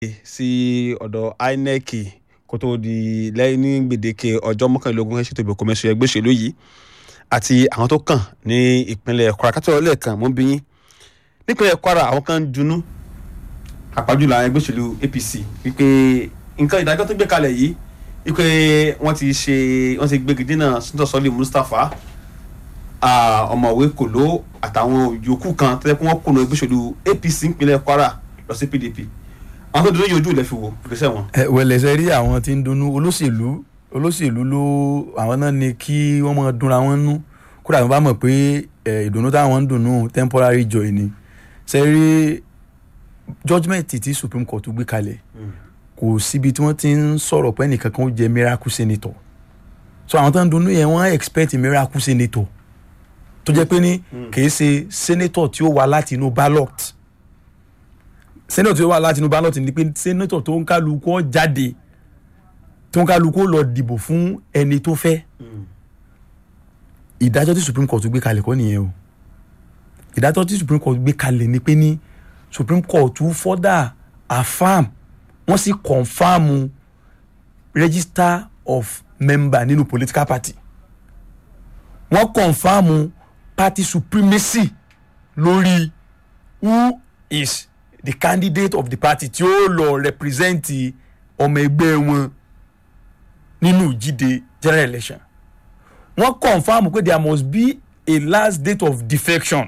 sí ọ̀dọ̀ inec kó tó di lẹ́yìn ní gbèdéke ọjọ́ mọ́kànlélógún ẹ̀ ṣètò ìbò kọ́mẹ́sì ẹgbẹ́ òṣèlú yìí àti àwọn tó kàn ní ìpínlẹ̀ kwara kátó lẹ́ẹ̀kan mọ́ bí yín nípínlẹ̀ kwara àwọn kan ń dunú àpájùlọ àwọn ẹgbẹ́ òṣèlú apc wípé nǹkan ìdájọ́ tó gbé kalẹ̀ yìí wípé wọ́n ti ṣe wọ́n ti gbégi dínà sọ́tọ̀ sọ́lé mustapha ọmọwé kòló àtàwọn yòókù kan tó yẹ kí wọ́n kùnà ẹgbẹ́ òṣèlú apc nípínlẹ̀ kwara lọ sí pdp àwọn tó dúró yìí ojú ilẹ̀ fi wò ìgbésẹ̀ wọn. ẹ wẹlẹ ṣe rí àwọn tí ń dunnú olóṣèlú olóṣèlú ló àwọn náà ni kí wọ́n máa dunra wọn nú kódà wọ́n bá mọ̀ pé ẹ ìdùnnú táwọn ń dunnú temporary joy ni ṣe rí judgement tí supreme court gbé kalẹ̀ kò síbi tí wọ́n ti ń sọ̀rọ̀ pé ẹnìkan kan ó jẹ́ miracle senator so àwọn tó ń dunnú yẹn wọ́n expect miracle senator tó jẹ́ pé ní kì í ṣe senator tí ó wá láti inú ballot senator tí ó wá láti inú ballot ni pé senator tó ń kálukú ó jáde tó ń kálukú ó lọ dìbò fún ẹni tó fẹ́ ìdájọ́ tí supreme court gbé kalẹ̀ kọ́ nìyẹn o ìdájọ́ tí supreme court gbé kalẹ̀ ni pé ní supreme court further affirm wọ́n sì confam register of member nínú political party wọ́n confam party supremacy lórí who is the candidate of the party tí ó lọ represent ọmọ ẹgbẹ́ wọn nínú ìjíde general election wọ́n confam pé there must be a last date of defection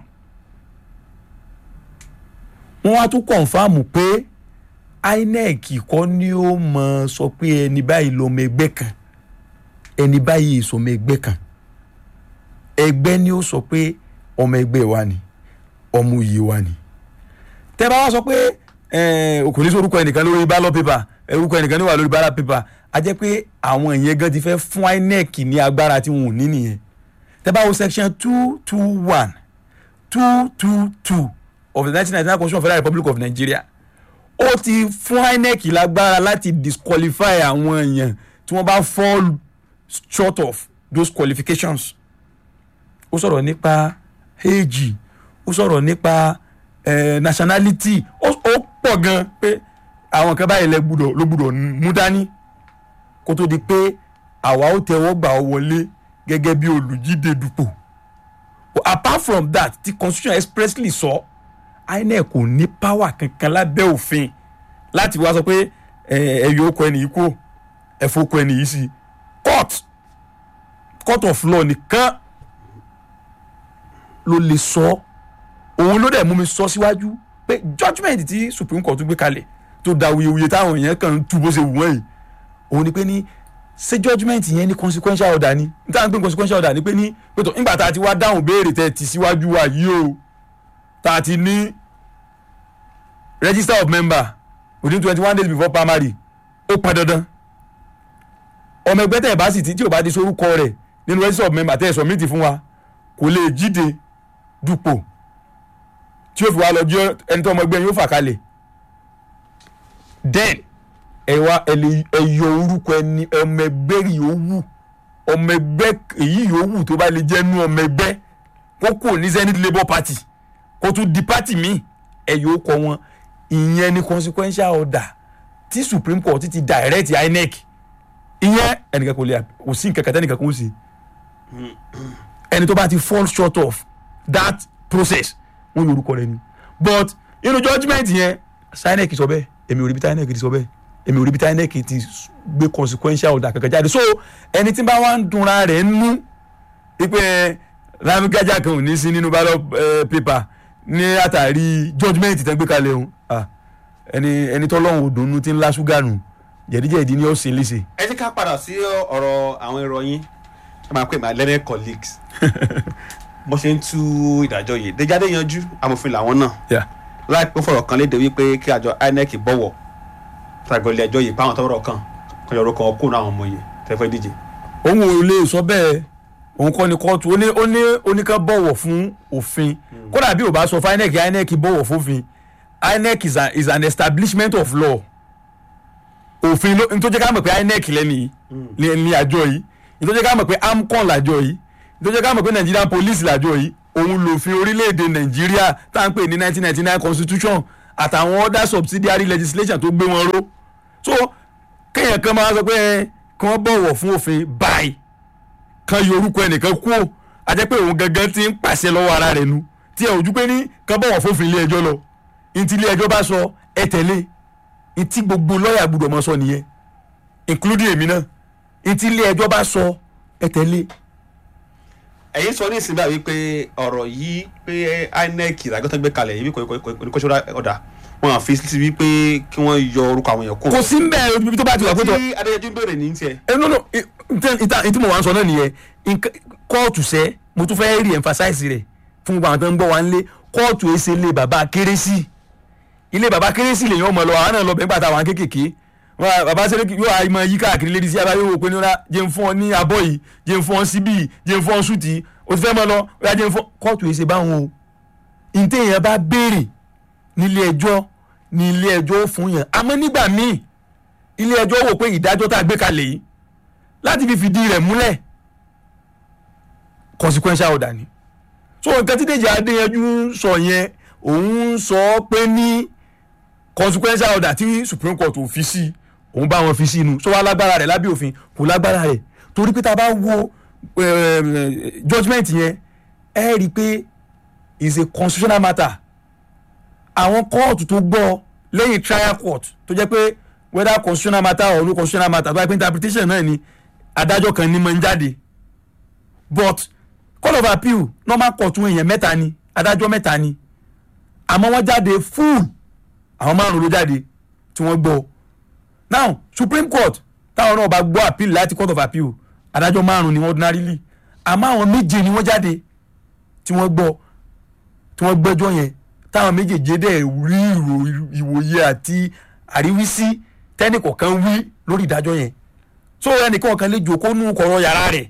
wọ́n wá tún confam pé inec kọ́ ni ó mọ̀ sọ pé ẹni báyìí lọ́mọ ẹgbẹ́ kan ẹni báyìí ìsọmọ ẹgbẹ́ kan ẹgbẹ́ ni ó sọ pé ọmọ ẹgbẹ́ wa ni ọmọ òye wa ni tẹ́ bá wá sọ pé kò ní sí orúkọ ẹnìkan lórí ballot paper orúkọ ẹnìkan ní wà lórí ballot paper a jẹ́ pé àwọn ìyẹn gan ti fẹ́ fún inec ní agbára tí wọn ò ní nìyẹn tẹ́ bá wo section two two one two two two of the nineteen ninety nine constitution of the federal republic of nigeria ó ti fún inec lágbára láti disqualify àwọn èèyàn tí wọ́n bá fall short of those qualifications ó sọ̀rọ̀ nípa age ó sọ̀rọ̀ nípa eh, nationality ó pọ̀ gan pé àwọn kan báyìí lẹ gbúdọ̀ ló gbúdọ̀ mú dání kó tó di pé àwa ó tẹ́wọ́ gbà ọ wọlé gẹ́gẹ́ bí olùjíde dupò apart from that ti constitution expressly sọ so, inec kò ní power kankan lábẹ́ òfin láti wá sọ pé ẹ̀yọ́ okò ẹni yìí kú ẹ̀fọ́ okò ẹni yìí sí court court of law nìkan ló lè sọ òun ló dẹ̀ mú mi sọ síwájú pé judgement tí supreme court gbé kalẹ̀ tó da wuyewuye táwọn èèyàn kàn ń tú bó ṣe wù wọ́n yìí òun ni pé ní ṣé judgement yẹn ní consequential order ni níta ń pè consequential order ni pé ní pé tó nígbà tá a ti wá dáhùn béèrè tẹ̀ ti síwájú wa yìí o tá a ti ní register of member within twenty one days before primary ó pọn dandan ọmọ ẹgbẹ́ tẹ̀ bá sì ti tí ò bá di sorúkọ rẹ̀ nínú register of member tẹ̀ ẹ̀ submit fún wa kò lè jíde dupò tí ó fi wá lọ jẹ́ ẹni tó ọmọ ẹgbẹ́ yóò fà kalẹ̀ then ẹ wá ẹ yọ orúkọ ẹni ọmọ ẹgbẹ́ yòówù ọmọ ẹgbẹ́ èyí yòówù tó bá lè jẹ́ nú ọmọ ẹgbẹ́ kó kò ní zenith labour party kó tún di party míì ẹ yóò kọ wọn ìyẹn ni consequential order tí supreme court ti direct inec ìyẹn ẹnìkan kò lè kò sí nǹkan kan tẹ́nìkan kò sí ẹni tó bá ti fall short of that process wọn yóò orúkọ rẹ ni but inú judgement yẹn inec sọ bẹ́ẹ̀ èmi ò rí bí tí inec ti sọ bẹ́ẹ̀ èmi ò rí bí tí inec ti gbé consequential order kankan jáde so ẹni tí bá wà ń dunra rẹ̀ nú wípé ramigaja kan ò ní sí nínú ballot paper ní àtàrí judgement tẹ́ gbé kalẹ̀ o ẹni ẹni tọ́lọ́hún òdùnnú tí ń lá ṣúgà nù jẹ̀díjẹ̀dí ni ó sì léṣe. ẹ jẹ́ ká padà sí ọ̀rọ̀ àwọn ìròyìn ẹ máa pè my learned colleagues bó ṣe ń tú ìdájọ́ yìí déjáde yanjú amòfin làwọn náà láìpẹ́ fọ̀rọ̀ kan léde wípé kí àjọ inec bọ̀wọ̀ tàgọ́lẹ̀ ẹjọ́ yìí báwọn tọrọ kan kan yọrọ kan kó náà àwọn ọmọ yìí tẹ́fẹ́ díje. òun ò lè sọ bẹ́ẹ̀ òun kọ́ ni kóòtù ó ní ó ní oníkan bọ̀wọ̀ fún òfin kódà bí ò bá sọ fún inec inec bọ̀wọ̀ fófin inec is, a, is an establishment of law òfin ló nítorí ká mọ̀ pé inec lẹ́ni ní àjọ yìí nítorí ká mọ̀ pé amcon làjọ yìí nítorí ká mọ̀ pé nigerian police làjọ yìí òun lòfin orílẹ̀-èdè nàìjíríà tá à ń pè ní nineteen ninety nine constitution àtàwọn other subsidiary legislation tó gbé wọn ró so kéèyàn kan máa sọ pé ẹ, kí wọ́n bọ̀wọ̀ fún òfin báyìí kan yọ orúkọ ẹnìkan kú ò àjẹ́ pé òun gangan ti ń pàṣẹ lọ́wọ́ ara rẹ̀ nu tí ẹ ojú pé ní kan bọ̀wọ̀ fófin ilé ẹjọ́ lọ ní ti ilé ẹjọ́ bá sọ ẹ tẹ̀lé ní tí gbogbo lọ́ọ̀yà gbọ́dọ̀ mọ́ sọ nìyẹn including èmi náà ní ti ilé ẹjọ́ bá sọ ẹ tẹ̀lé ẹ̀yin sọ ní ìsìn báyìí pé ọ̀rọ̀ yìí pé inec ìdájọ́ tó gbé kalẹ̀ yìí kò kò ṣọ́ra ọ̀dà wọn à fi sí wípé kí wọ́n yọ orúkọ àwọn èèyàn kù. kò sí ń bẹ́ẹ̀ ibi tó bá ti wà pé tó tí adéyẹjú ń bèrè ní tiẹ̀. ẹ no no ìta ìtí mo wà ń sọ náà nìyẹn nǹkan- kóòtù sẹ́ mo tún fẹ́ rí emphasize rẹ̀ fún gbogbo àwọn tó ń gbọ́ wa ń lé kóòtù èsè ilé bàbá kérésì ilé bàbá kérésì lèyàn ọmọ lọ àwọn náà lọ bẹ́ẹ̀ gbàtà àwọn kékèké wọn bàbá sẹ́lẹ̀ yóò àìmọ yí káàkiri lédi sí abáyé wò pé ní ọ̀la jẹ́ ń fún ọ ní abọ́ yìí jẹ́ ń fún ọ síbí yìí jẹ́ ń fún ọ súùtì o ti fẹ́ mọ lọ ó yà jẹ́ ń fún kóòtù èsè báwọn o ntẹ̀ yẹn bá béèrè nílé ẹjọ́ ní ilé ẹjọ́ ó fún yẹn àmọ́ nígbà míì ilé ẹjọ́ wò pé ìdájọ́ tá a gbé kalẹ̀ yìí láti fi fìdí rẹ̀ múlẹ̀ consequential order ni so nǹkan tí Dèjì Adéyanjú ń sọ yẹn òun ń sọ pé ní consequential order tí Supreme Court ò fi sí òun bá wọn fi sí inú so wá lágbára rẹ̀ lábẹ́ òfin kò lágbára rẹ̀ torí pé tá a bá wo eh, judgement yẹn ẹ rí i pé is a constitutional matter àwọn kóòtù tó gbọ́ lẹ́yìn trial court tó jẹ́ pé whether constitutional matter or no constitutional matter tó bá yẹ pé interpretation náà ni adájọ́ kan ní máa ń jáde but court of appeal normal court wọn èèyàn mẹ́ta ni adájọ́ mẹ́ta ni àmọ́ wọ́n jáde full àwọn márùn ló jáde tí wọ́n gbọ́ now supreme court táwọn náà bá gbọ́ appeal láti court of appeal adájọ́ márùn ni wọ́n ordinarily àmọ́ àwọn méje ni wọ́n jáde tí wọ́n gbọ́ tí wọ́n gbẹ́jọ́ yẹn táwọn méjèèjì dẹ̀ rí ìrò- ìwòye àti àríwísí tẹ́nìkọ̀ọ̀kan wí lórí ìdájọ́ yẹn so ẹnìkan kan lè jòkó nù kọ̀rọ̀ yàrá rẹ̀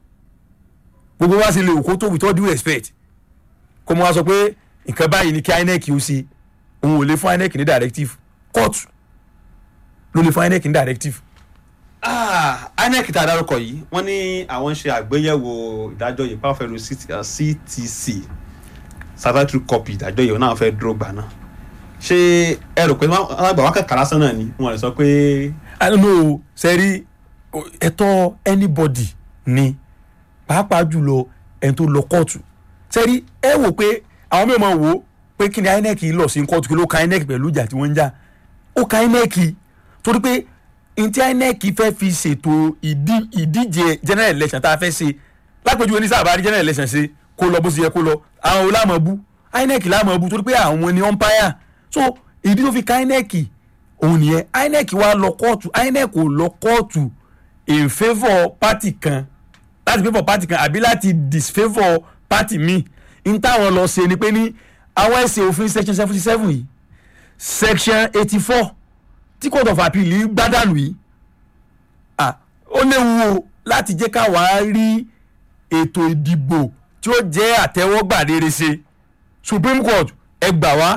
gbogbo wa sì lè òkó tó with all due respect kó mo wá sọ pé nǹkan báyìí ni kí INEC ó ṣe òun ò lè fún INEC ní directive court ló lè fún INEC ní directive Ah, inec tá a dárúkọ yìí wọ́n ní àwọn ń ṣe àgbéyẹ̀wò ìdájọ́ yìí pàápàá pẹ̀lú ctc statutory copy ìdájọ́ yìí wọn náà fẹ́ dúró gbà náà ṣé ẹ rò pé wọ́n á gbà wọ́n kàkà lásán náà ni wọ́n lè sọ pé i don't know sẹ́rí ẹ̀tọ́ anybody ni pàápàá jùlọ ẹni tó lọ kóòtù sẹ́rí ẹ wò pé àwọn mẹ́rin máa wò ó pé kí ni INEC lọ sí kóòtù kí ló ka INEC pẹ̀lú ìjà tí wọ́n ń jà ó ka INEC torí pé n tí INEC fẹ́ fi ṣètò ìdí- ìdíje general election tá a fẹ́ ṣe lápèjúwe ní sábà rí general election ṣe kó lọ bó ṣe yẹ kó lọ àwọn olámọ̀ bú INEC lámọ̀ bú torí pé àwọn ni umpire so ìdí tó fi ka INEC òun nìyẹn INEC wá lọ kóòtù INEC ò lọ kóòtù in favour party kan láti favour party kan àbí láti disfavour party míì n táwọn lọ ṣe ni pé ní àwọn ẹsẹ̀ òfin section seventy seven yìí section eighty four tí court of appeal yìí gbádànù yìí ah ó léwu o láti jẹ́ ká wàá rí ètò ìdìbò tí ó jẹ́ àtẹ́wọ́gbà rere ṣe supreme court ẹ gbà wá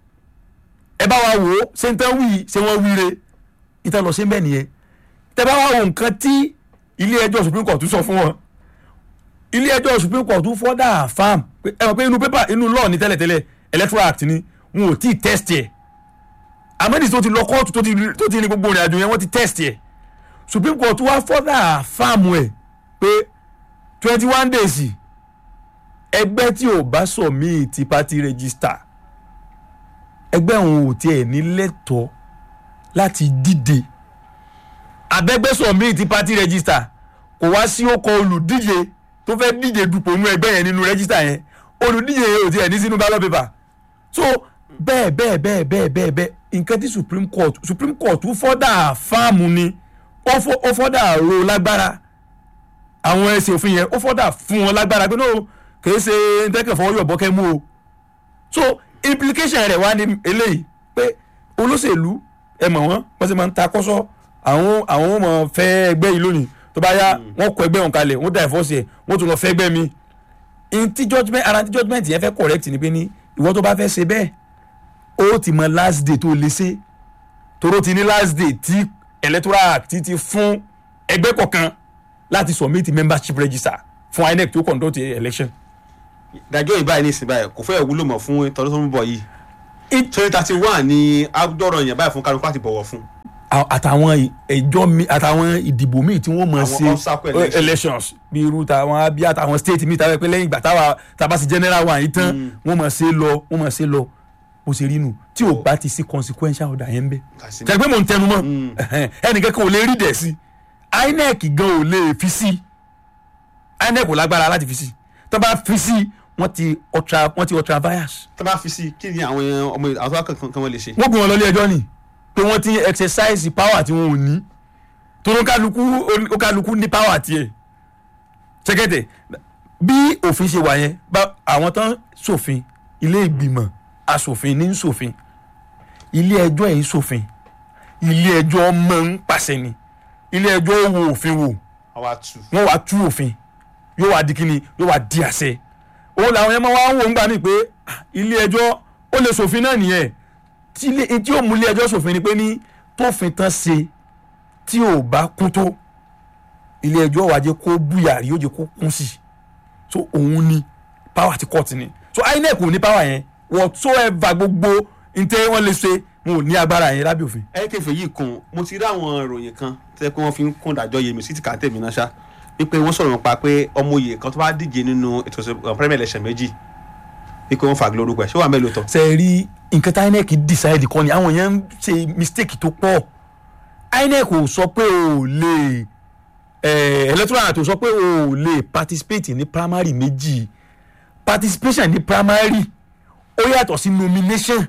ẹ bá wa wò ó ṣé n tán wí ṣé wọ́n wíre ìtàn lọ sí bẹ́ẹ̀ nìyẹn tẹ bá wa wo nǹkan tí ilé ẹjọ́ supreme court sọ fún wọn ilé ẹjọ́ supreme court fọ́dà farm ẹ mọ̀ pé inú pépà inú law ní tẹ́lẹ̀tẹ́lẹ̀ electoral act ni wọn ò tí ì test ẹ̀ amẹ́dìsí tó ti lọ kóòtù tó ti tó ti ní gbogbo ìrìn àjò yẹn wọ́n ti test ẹ̀ supreme court wá fọ́dà farm ẹ̀ pé twenty one days ẹgbẹ́ tí ò bá submit party register ẹgbẹ́ òun ò tiẹ̀ ní lẹ́tọ̀ọ́ láti díje abẹ́gbẹ́ submit party register kò wá sí ó kọ olùdíje tó fẹ́ díje dupò nú ẹgbẹ́ yẹn nínú register yẹn olùdíje yẹn ò tiẹ̀ ní sínú ballot paper so bẹ́ẹ̀ bẹ́ẹ̀ bẹ́ẹ̀ bẹ́ẹ̀ bẹ́ẹ̀ bẹ́ẹ̀ nǹkan tí supreme court supreme court fọ́dà fáàmù ni ó fọ́- ó fọ́dà ro lágbára àwọn ẹsẹ̀ òfin yẹn ó fọ́dà fún wọn lágbára pé no kìí ṣe ntẹ́kẹ̀ fọwọ́ yọ̀ bọ́kẹ́ mú o so implication rẹ̀ wá ní eléyìí pé olóṣèlú ẹ mọ̀ wọ́n wọ́n sì máa ń ta kọ́sọ́ àwọn àwọn ọmọ fẹ́ ẹgbẹ́ yìí lónìí tó bá yá wọ́n kọ ẹgbẹ́ wọn kalẹ̀ wọ́n dà ẹ̀fọ́sì ẹ̀ wọ́n tún lọ fẹ́ ẹgbẹ́ mi ntí judgement ara ntí judgement yẹn fẹ́ correct ni pé ní ìwọ tó bá fẹ́ ṣe bẹ́ẹ̀ ó ti mọ last day tó lè ṣe toró ti ní last day tí electoral act ti fún ẹgbẹ́ kọ̀ọ̀kan láti submit membership register fún INEC tó conduct election. ìdájọ́ yìí báyìí ní ìsìn báyìí kò fẹ́ wúlò mọ́ fún tọdún tó ń bọ̀ yìí It- twenty thirty one ni agbọ́dọ̀ yẹn báyìí fún kálukú àti bọ̀wọ̀ fún. à- àtàwọn ẹjọ́ mi àtàwọn ìdìbò míì tí wọ́n mọ̀ Àwọn ṣe obstacle eh, elections. elections bí irú tàwọn abíyá àtàwọn state mi tàbí pé lẹ́yìn ìgbà táwa tàbá sí general wa yìí tán wọ́n mọ̀ ṣe lọ wọ́n mọ̀ ṣe lọ bó ṣe rí nù tí ò Oh. bá ti sí consequential order yẹn ń bẹ. Kàsí- tẹ̀gbẹ́ mò ń tẹnu mọ́ ẹnìkan kan ò lè rí dẹ̀ sí INEC gan ò lè fi sí INEC ò lágbára láti fi sí tó bá fi sí wọ́n ti ultra wọ́n ti ultra bias tó bá fi sí kí ni àwọn ọmọ àwọn tó bá kankan kan wọ́n lè ṣe. wọ́n gbé wọn lọ ilé ẹjọ́ ni pé wọ́n ti exercise power tí wọn ò ní torí ó kálukú ó kálukú ní power tiẹ̀ ṣẹ́kẹ̀tẹ̀ bí òfin ṣe wà yẹn bá àwọn tán ṣòfin ilé ìgbìmọ̀ aṣòfin ní ṣòfin ilé ẹjọ́ ẹ̀ ń ṣòfin ilé ẹjọ́ máa ń pàṣẹ ni ilé ẹjọ́ wo òfin wò àwa tù. wọ́n wá tú òfin yóò wá di kíni yóò wá di àṣẹ òun làwọn yẹn máa wá ń wò ń gbà mí pé ah, ilé ẹjọ́ ó lè ṣòfin náà nìyẹn tí ilé tí yóò mú ilé ẹjọ́ ṣòfin ni pé ní tófin tán ṣe tí ò bá kún tó ilé ẹjọ́ wàá jẹ́ kó búyàrí yóò jẹ́ kó kún sí i so òun ni power ti court ni so INEC ò ní power yẹn whatsoever gbogbo ntẹ́ wọ́n lè ṣe wọn ò ní agbára yẹn lábẹ́ òfin. ẹ̀kẹ́fẹ̀ yìí kun mo ti rí àwọn ìròyìn kan tẹ́ pé wọ́n fi ń kún ìdájọ́ yèmí sí ti kà tèmi náà ṣá wípé wọ́n sọ̀rọ̀ nípa pé ọmọ oyè kan tó bá díje nínú ètò ìṣèlú premier election méjì wípé wọ́n fàgé lórúkọ ẹ̀ ṣé wàá mẹ́lò tán. ṣe rí nǹkan tí INEC decide kọ́ ni àwọn èèyàn ń ṣe mistake tó pọ̀ INEC ò sọ pé o ò lè eh, electoral act ò sọ pé o ò lè participate ní primary méjì participation ní primary ó yàtọ̀ sí nomination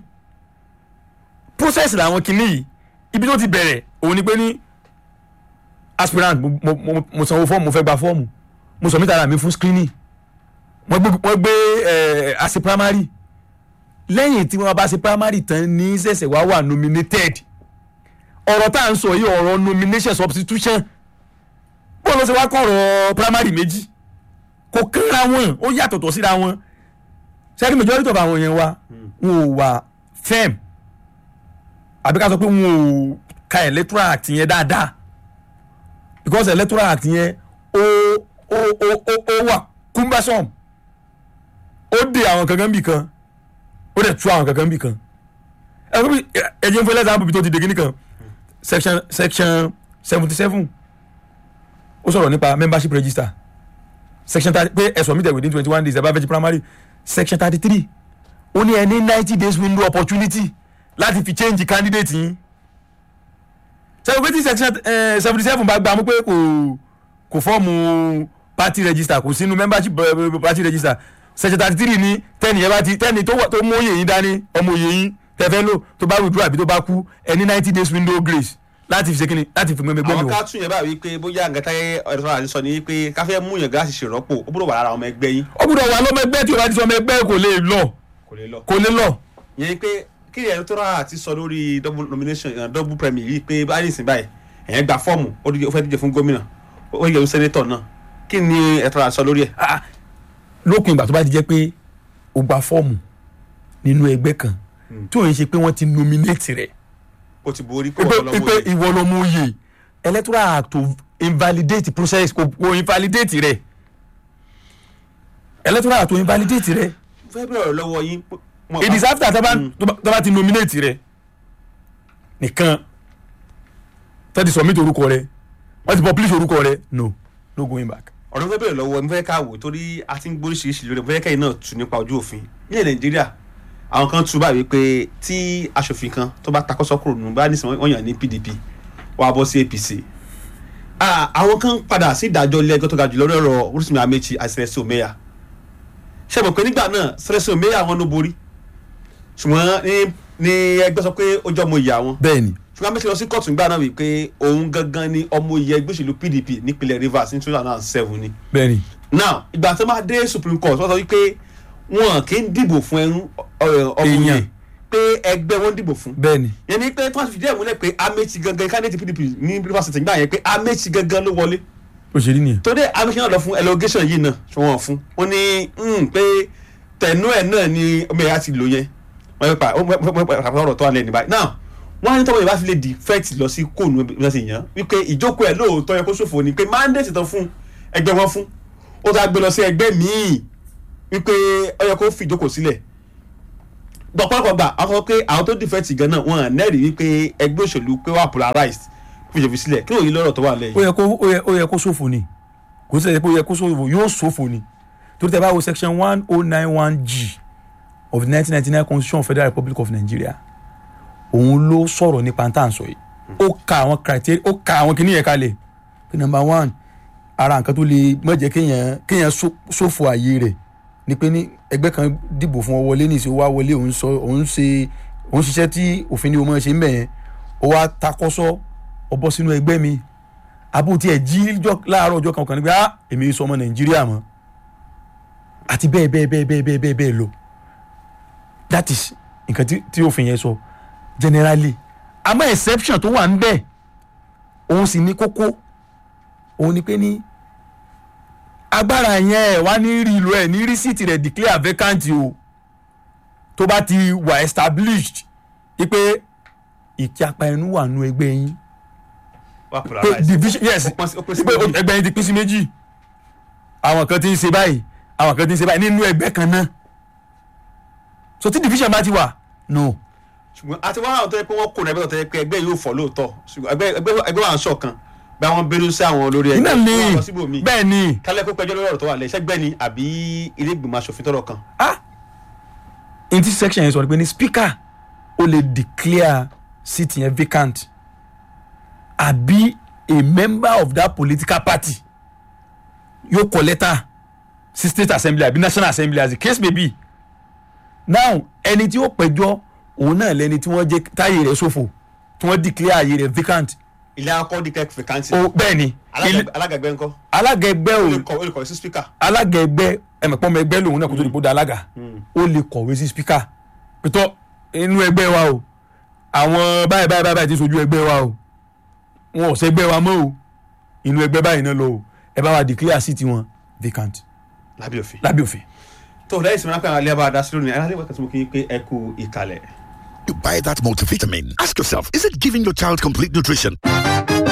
process làwọn kìíní yìí ibi tó ti bẹ̀rẹ̀ òun ni pé ní aspirant mo, mo, mo, mo sanwó fọ́ọ̀mù mo fẹ́ gba fọ́ọ̀mù mo submit ara mi fún screening wọ́n gbé wọ́n gbé ẹ̀ àṣẹ primary lẹ́yìn tí wọ́n bá ṣe primary tán ní ṣẹ̀ṣẹ̀ wá wà nominated ọ̀rọ̀ tá à ń sọ yìí ọ̀rọ̀ nomination substitution bóun ló ṣe wá kọ́ ọ̀rọ̀ primary méjì kò kánra wọn ó yàtọ̀tọ̀ síra wọn ṣẹ́ni majority of àwọn yẹn wa wọn ò wà firm àbí ká sọ pé wọn ò ka electoral act yẹn dáadáa because electoral act yẹn ó ó ó ó ó wà cumbersome ó de àwọn kankan bì kan ó dẹ̀ tú àwọn kankan bì kan ẹ kó bí ẹ jẹ́ n fún ẹlẹ́sàn àbùbí tó ti dé kíní kan section section seventy seven ó sọ̀rọ̀ nípa membership register section thirty pé ẹ submit within twenty one days ẹ bá fẹ́ ṣe primary section thirty three ó ní ẹ ní ninety days window opportunity láti fi change candidate yín sẹ́wọ́n pé tí section seventy seven bá gbà mú pé kò kò fọ́ọ̀mù party register kò sínú membership eh, party register section thirty three ní tẹ́nì yẹn bá ti tẹ́nì tó wà- tó mú òye yín dání ọmọ òye yín tẹ́fẹ́ lò tó bá withdraw àbí tó bá kú ẹ ní ninety days window grace láti fi ṣe kíni láti fi gbẹmẹ gbẹmẹ àwọn wò. ká tún yẹn báyìí wípé bóyá nǹkan táyé ẹ̀rọ àti sọ ni wípé káfẹ́ mú yàn gáàsì ṣèrọ́pò ó gbọ́dọ̀ wà lára ọmọ ẹgbẹ́ yín ó gbúdọ̀ wà lọ́mọ ẹgbẹ́ tí o bá ti sọ ọmọ ẹgbẹ́ kò lè lọ kò lè lọ. kò lè lọ. yẹn ni pé kí ni electoral àti sọ lórí double nomination uh, double premier yìí pé báyìí nìsín báyìí ẹ̀yẹn gba fọ́ọ̀mù ó díje- ó fẹ́ díje fún gómìnà ó yẹ fún sẹ́nétọ̀ náà kí ni electoral sọ lórí ẹ̀. Ah, lópin ìgbà tó bá ti jẹ́ pé o gba fọ́ọ̀mù nínú ẹgbẹ́ kan tí òun ṣe pé wọ́n ti nominate rẹ̀ ó ti borí pé pé wọ́n lọ́wọ́ pé yìí. ìwọ ló mú oyè electoral act to invalidate process kò kò invalidate rẹ̀ electoral act to invalidate rẹ̀ fẹ́ bẹ̀rẹ̀ ọ̀rọ̀ lọ́wọ́ yín. pé wọ́n it bá- is after tó bá tó bá- tó bá ti nominate rẹ̀ nìkan tó ti submit orúkọ rẹ̀ wọ́n ti publish orúkọ rẹ̀ no no going back. ọ̀rọ̀ fẹ́ bẹ̀rẹ̀ lọ́wọ́ mi fẹ́ ká wò torí a ti ń gbóríṣiríṣi lórí ẹ̀ fẹ́ kẹ́yìn náà tù nípa ojú òfin ní nàìjíríà àwọn kan tún báyìí pé tí aṣòfin kan tó bá takọ́sọ́ kúrò nù bá nísìnyí wọ́n yàn ní pdp wọ́n á bọ́ sí apc Ah, àwọn kan padà sí ìdájọ́ ilé ẹjọ́ tó ga jù lórí ọ̀rọ̀ Rotimi Amechi àti Celestine Omeya ṣe mọ̀ pé nígbà náà Celestine Omeya wọn ló borí ṣùgbọ́n ní ní ẹgbẹ́ sọ pé ó jẹ́ ọmọ ìyá wọn bẹ́ẹ̀ni ṣùgbọ́n Amechi lọ sí kóòtù nígbà náà wípé òun gangan ni ọmọ ìyá ẹgbẹ́ òṣèlú pdp nípínlẹ̀ Rivers ní two thousand and seven ni bẹ́ẹ̀ni now ìgbà tó máa dé supreme court wọ́n sọ wípé wọn kì í dìbò fún ẹrú ọmọ Èèyàn. yẹn pé ẹgbẹ́ wọn dìbò fún bẹ́ẹ̀ni yẹn ni pé tí wọ́n ti fìdí ẹ̀ múlẹ̀ pé Amechi gangan candidate pdp ní Rivers State nígbà yẹn pé Amechi gangan ló wọlé òṣèlú nìyẹn. torí Amechi náà lọ fún allegation yìí náà tí wọ́n fún wọn ní mm, pé tẹ̀nú ẹ̀ náà ni ọmọ ẹ̀yà ti lò yẹn wọ́n yẹ pa ó pàpà ọ̀rọ̀ tó wà lẹ́nu báyìí now wọ́n á ní tọ́wọ́ ìbá fi lè defect lọ sí kóònù bí wọ́n ti yàn wípé ìjókòó ẹ̀ lóòótọ́ yẹ kó ṣòfò ni pé mandate tán fún ẹgbẹ́ wọn fún ó tá gbé lọ sí ẹgbẹ́ míì wípé ó yẹ kó fi ìjókòó sílẹ̀ dọ̀pọ̀lọpọ̀ gbà àwọn sọ pé àwọn tó dìfẹ́tì gan náà wọn nẹ́rìí wípé ẹgbẹ́ òṣèlú pé wà polarized kí ìjọba sílẹ̀ kí lóòyìn lọ́rọ̀ tó wà ó lẹ́yìn. yẹ kó ó yẹ ó yẹ kó ṣòfò ni kò sí ẹ̀ pé ó yẹ kó ṣòfò yóò ṣòfò ni torí tẹ bá wo section one oh nine one g of the nineteen ninety nine constitution of federal republic of nigeria òun ló sọ̀rọ̀ nípa tá à ń sọ yìí ó ka àwọn criteria ó ka àwọn kìnìyàn kalẹ̀ pé number one ara nǹkan tó lè má jẹ́ kéèyàn kéèyàn ṣó- ṣòfò ààyè rẹ̀ ni pé ní ẹgbẹ́ kan dìbò fún ọ wọlé ní ìṣòwò wá wọlé òun sọ òun ṣe òun ṣiṣẹ́ tí òfin ni o máa ṣe ń bẹ̀ yẹn ó wá takọ́sọ́ ọ bọ́ sínú ẹgbẹ́ mi àbútí ẹ̀ jí jọ- láàárọ̀ ọjọ́ kan kan ní pé ah èmi sọ ọmọ nàìjíríà mọ́ àti bẹ́ẹ̀ bẹ́ẹ̀ bẹ́ẹ̀ bẹ́ẹ̀ bẹ́ẹ̀ bẹ́ẹ̀ bẹ́ẹ̀ lọ that is nǹkan tí tí òfin yẹn sọ generally àmọ́ exception tó wà ń bẹ̀ òun sì ní kókó òun ni pé ní agbára yẹn ẹ̀ wá ní rí ìlú ẹ̀ ní rísíìtì rẹ̀ declare vacant o tó bá ti wà established wípé ìjàpá ẹnu wà nú ẹgbẹ́ yín wà pé polarized. division yes Ó pín sí- ó pín sí pé méjì. ẹgbẹ́ yín ti pín sí méjì àwọn kan ti ń ṣe báyìí àwọn kan ti ń ṣe báyìí nínú ẹgbẹ́ kan náà so tí division bá ti wà no ṣùgbọ́n àti wọ́n àwọn tó yẹ pé wọ́n kò ní ẹgbẹ́ tó yẹ pé ẹgbẹ́ yóò fọ́ lóòótọ́ ṣùgbọ́n ẹgbẹ́ ẹgbẹ́ ẹgbẹ́ wà ń ṣọ̀kan bí àwọn bínú sí àwọn olórí ẹgbẹ́ iná wọ́n ni lọ síbòmíì. bẹ́ẹ̀ ni kálẹ̀ pé pẹjọ́ lórí ọ̀rọ̀ tó wà lẹ́yìn ṣẹ́gbẹ́ ni àbí ilé ìgbìmọ̀ asòfin tọrọ kan. ah in this section yẹn sọ pé ní speaker ó lè declare seat yẹn vacant àbí a member of that political party yóò kọ lẹ́tà sí state assembly àbí national assembly as the case may be now ẹni tí ó pẹjọ́ òun náà lẹni tí wọ́n jẹ́ táyé rẹ̀ ṣòfò tí wọ́n declare ààyè rẹ̀ vacant ilé akọ́ di kẹ́kẹ́ fìkántì. ó bẹ́ẹ̀ ni ilé- alága ẹgbẹ́ ńkọ́ alága ẹgbẹ́ ó ò lè kọ ó lè kọ̀wé sí spíkà. alága ẹgbẹ́ ẹmẹ̀pọ̀ ọmọ ẹgbẹ́ lòun náà kó tó di kó da alága ó lè kọ̀wé sí spíkà pẹ̀tọ́ inú ẹgbẹ́ wa o àwọn báyìí báyìí báyìí ti sojú ẹgbẹ́ wa o wọn ò sẹ́gbẹ́ wa mọ́ o inú ẹgbẹ́ báyìí náà lọ o ẹ bá wa declare seat wọn vacant lábẹ́ òfin. lábẹ́ òfin. tó lẹ́yìn sinmi lápẹ́ àwọn alẹ́ bá a dá sí lónìí aláàlẹ́ wákàtí mo kí n pé ẹ kú ìkàlẹ̀. You buy that multivitamin. Ask yourself, is it giving your child complete nutrition?